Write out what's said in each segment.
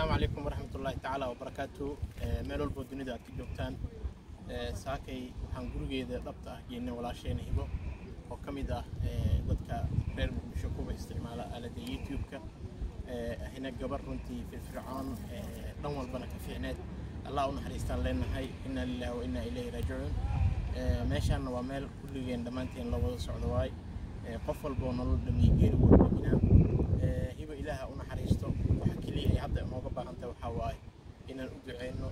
asalaamu calaykum waraxmatullaahi tacaala wabarakaatu meel walboo dunida aad ka joogtaan saakay waxaan gurigeeda dhabta ah geynay walaasheena hibo oo ka mid ah dadka reer muqdisho kuwa isticmaala aaladda youtube-ka ahina gabar runtii firfircoon dhan walbana ka fiicneed allah u naxariistaan leenahay inna lillahi wa inna ilayhi raajicuun meeshaanna waa meel kulligeen dhammaanteen la wada socdo waay qof walboo nolol dhamiye geeri wuu dhaminaa hibo ilaaha u naxariisto waxa keliya ay hadda inooga baahantahay waxaa waaye inaan u duceyno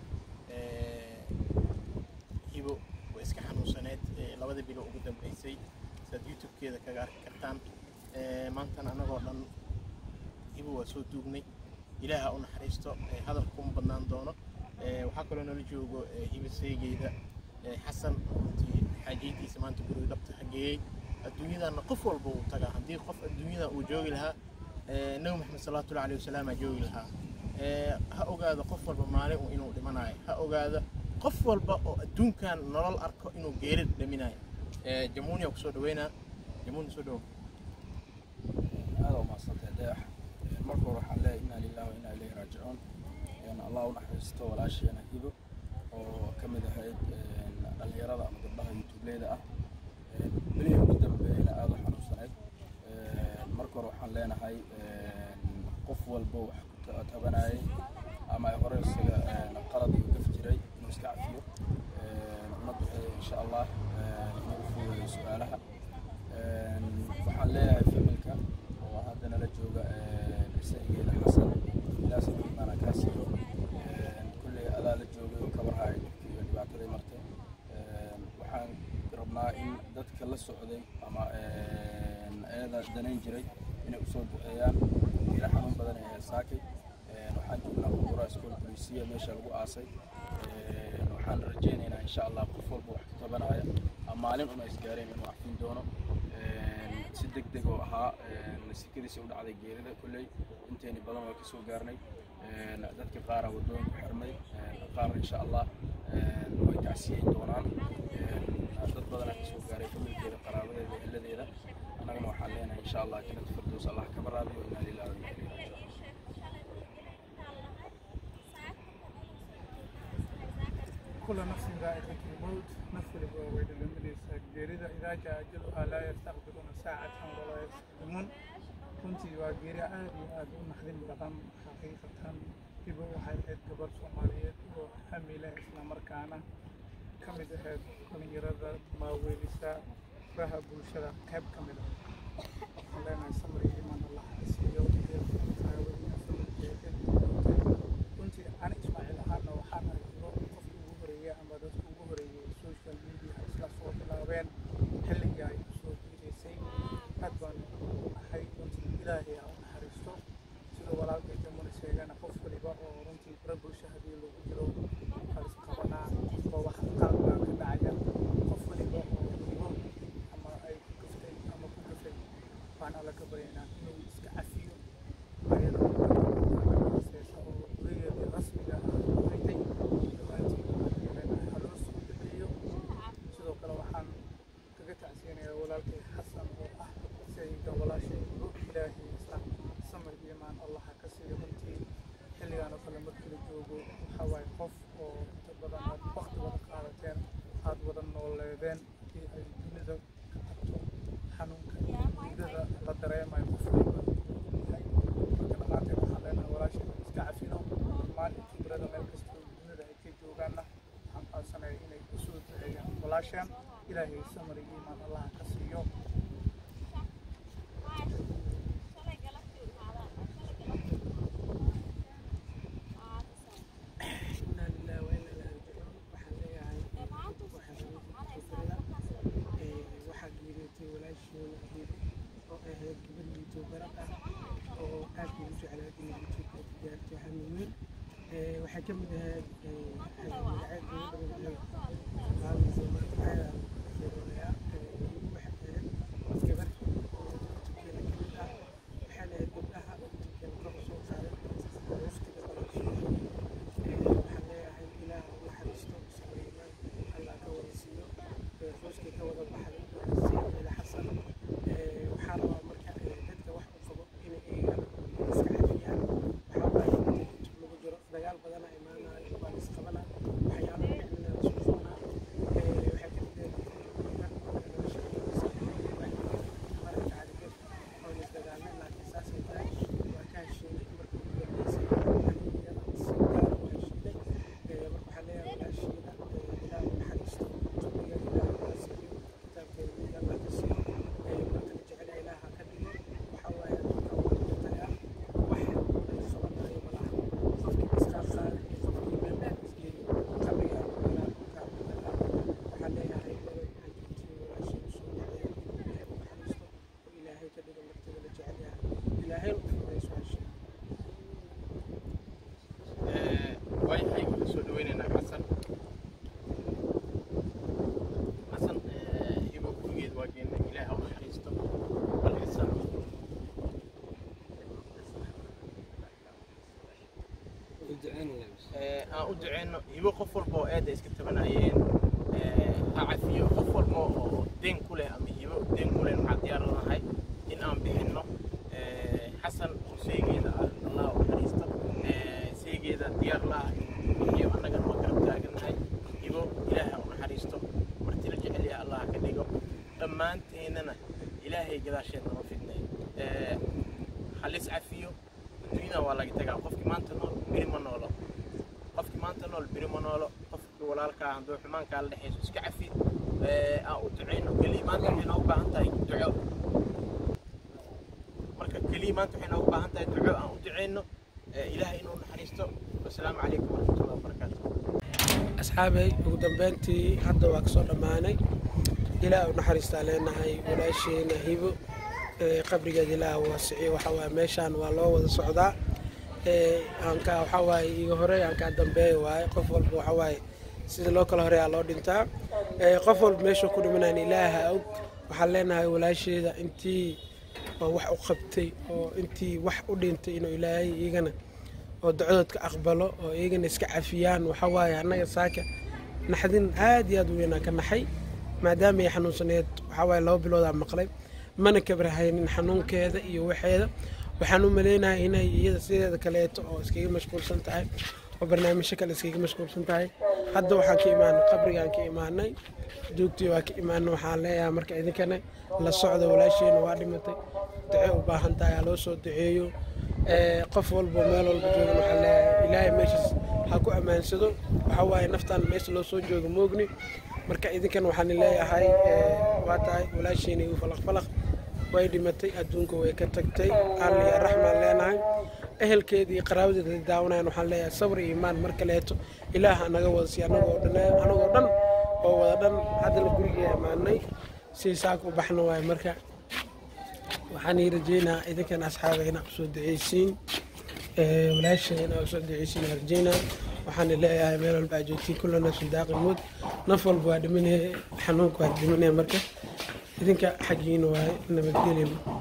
hibo way iska xanuunsaneed labada bilo ugu dambeysay sidaad youtube-keeda kaga arki kartaan maantan anagoo dhan hibo waa soo duugnay ilaaha u naxariisto hadalka kuma badnaan doono waxaa kaloo nala joogo hibo seegeyda xasan runtii xaajiyadiisa maanta guriga dhabta hageeyey adduunyadana qof walba uu tagaa haddii qof adduunyada uu joogi lahaa nabi maxamed salawatullahi alayhi wasalaam aa joogi lahaa ha ogaado qof walba maalin uu inuu dhimanayo ha ogaado qof walba oo adduunkan nolol arko inuu geeri dhaminayo jamuuniya kusoo dhaweynaa jamuuni soo dhawo aada u mahadsantay deex marka hore waxaan leeyahay inna lillahi wa inna ilayhi raajicuun allah u naxariisto walaasheena hibo oo ka mid ahayd dhalinyarada ama gabdhaha youtubeleyda ah belihi ugu dambeeyeyna aada u xanuunsaneyd marka hore waxaan leenahay qof walba wax ku tabanayay ama ay hore isaga qalad iyo gaf jiray inuu iska cafiyo una duceeyo insha allah inuu u fuudeeyo su-aalaha waxaan leeyahay familka oo hadda nala jooga isageeda xasan ilaas imaana kaa siiyo kulley adaa la joogay oo kabarhaay dhibkii iyo dhibaataday martay waxaan rabnaa in dadka la socday ama eeda danayn jiray inay usoo duceeyaan ila xanuun badan ee saakay waxaan joognaa qudura school polisiya meesha lagu aasay waxaan rajaynaynaa insha allah qof walba wax ka tabanaya maalin una isgaareen inuu cafin doono si deg deg oo ahaa sikadiisa u dhacday geerida kolley inteeni badan waa kasoo gaarnay dadka qaara waddooyinku xirmay qaar insha allah way tacsiyeyn doonaan dad badanaa kasoo gaaray familkeeda qaraabadeeda ehladeeda annagana waxaan leenahay insha allah jannata firdows allah kaba raadiyo inaa lillahi wa inna ilayhi raajicuun كل نفس ذائقة الموت نفس البوابة للمدرسة جريدة إذا جاء أجلها لا يستقبلون ساعة ولا يستقدمون كنت وجري عادي هذا نحن بدن حقيقة hibo waxay ahayd gabar soomaaliyeed oo hamile isla markaana ka mid ahayd dhalinyarada maaweelisa furaha bulshada qayb ka mid ah waxaan leenahay samri iman allah ha siiyo runtii ani ismaaciil ahaana waxaan ahay hibo qofkii ugu horeeyey ama dadka ugu horeeyey social media isla soo bilaabeen xilligii ay kusoo jiidaysay aad baan ahay runtii ilaahay ha u naxariisto sida walaalkay jamuna sheegana qof waliba oo runtii bara bulsha haddii lagu jiro halis qabanaa qofba wax qalbaa ka dhacaya qof waliba oo hibo ama ay ku gaftay ama ku gafay baan alla ka baryaynaa inuu iska cafiyo ayadooseesa oo gurigeedii rasmiga haytay dhammaantiin haloo soo bixiyo sidoo kale waxaan kaga tacsiyanayaa walaalkay xasan oo ah sayidka walaashay ilaahay isla samir iimaan allah ha ka siiyo runtii xilligaan oo kale markii la joogo waxaa waaye qof oo inta badan aad waqti wada qaadateen aad wada nooleedeen haddii ay dunida ka tagto xanuunka iyo diidada la dareemayo qof waliba yahay marka dhammaanteen waxaan leenahay walaashay iska cafino dhammaan khibrada meel kasta oo dunida ay ka joogaanna waxaan codsanaya inay usoo duceeyaan walaashaan ilaahay samir iyo iimaan allah ha ka siiyo inaa lillahi wa inaa ilaihi raajicuun waxaan leeyahay waxaa geeriyootay walaasheena hibo oo ahayd gabar youtuberad ah oo aad ugu jeclaad inay youtube ay gaarto hami weyn waxay ka mid ahayd magaceed gabadha qaadaysa markaa waxay ahayd gabar youtube-keena ka mid ah waxay lahayd gabdhaha youtube-keena kor usoo qaaday waqtiga badan waxaan leeyahay ilaah u naxariisto sabriiman allah ka wada siiyo rooskii ka wada baxday sayidela xasan waxaa rabaa marka dadka wax u qabo inay eegaan iska cafiyaan waxaa waaye inta youtube lagu jiro dhaweynaynaa xasan xasan eh, hibo gurigeed waa geena ilaah ha u naxariisto bal isan Eh, aan u duceyno hibo qof walba oo aada iska tabanayeen eh, ha cafiyo qof walba oo deen ku leh ama hibo deen ku leh waxaan diyaar lanahay in aan bixinno Eh, xasan oo seegeeda ah allah u naxariisto Eh, seegeeda diyaar la ah iyo annagana waa garab taagannahay hibo ilaah ha u naxariisto martila jecel yaha allah ka dhigo dhammaanteennana ilaahay gadaasheed nama fidnay Eh, halis cafiyo adduunyada waa laga tagaa qofkii maanta nool beri ma noolo qofkii maanta nool beri ma noolo qofkii walaalkaa hadduu xumaankaa la dhexayso iska cafi Eh, aan u duceyno keliya maanta waxay noogu baahan tahay duco marka keliya maanta waxay noogu baahan tahay duco aan u duceyno Eh, ilaahay inuu naxariisto wasalaamu calaykum waraxmatullahi wabarakaatu asxaabay ugu dambeyntii hadda waa kasoo dhammaanay ilaah u naxariistaa leenahay walaasheena hibo ee qabrigeeda ilaah waasiciyo waxaa waaye meeshaan waa loo wada socdaa ee aankaa waxaa waaye iga horey aankaa dambeeya waaye qof walba waxaa waaye sida loo kala horeeyaa loo dhintaa ee qof walba meeshuu ku dhimanayn ilaaha og waxaan leenahay walaasheeda intii oo wax u qabtay oo intii wax u dhintay inuu ilaahay iyagana oo ducadoodka aqbalo oo iyagana iska cafiyaan waxaa waaye annaga saaka naxdin aad iyo aad u weynaa ka naxay maadaama ay xanuunsaneed waxaa waaye laba biloodaa maqlay mana kabrahaynin xanuunkeeda iyo waxeeda waxaan u maleynahay inay iyada sideeda kaleeto oo iskaga mashquulsan tahay oo barnaamijyo kale iskaga mashquulsan tahay hadda waxaan ka imaanay qabrigaan ka imaanay duugtii waa ka imaanay waxaan leeyahay marka idinkana la socda walaasheena waa dhimatay duce u baahan tahay ha loo soo duceeyo ee, qof walba meel walba joogan waxaan leeyahay ilaahay meeshaas ha ku ammaansado waxaa waaye naftaan meesha loo soo joogo moogni marka idinkan waxaan leeyahay ee, waa tahay walaasheena igu falaq falaq way dhimatay adduunka way ka tagtay alla iyo raxmaan leenahay ehelkeeda iyo qaraabadeeda daawanayan waxaan leeyahay sabr iyo imaan mar kaleeto ilaah naga wada siiy anagoo dhan anagoo dhan oo wada dhan haddana gurigii amaanay si saaka u baxna waaye marka waxaan ii rajeynaa idinkan asxaaba inaa usoo duceysiin ee, walaasha inaa usoo duceysiin aan rajeynaa waxaan leeyahay meel walba aad joogtiin kulla nafsin daaqi mood naf walba waa dhimanaya xanuunka waa dhimanaya marka idinka xaggiina waaye nabadgelya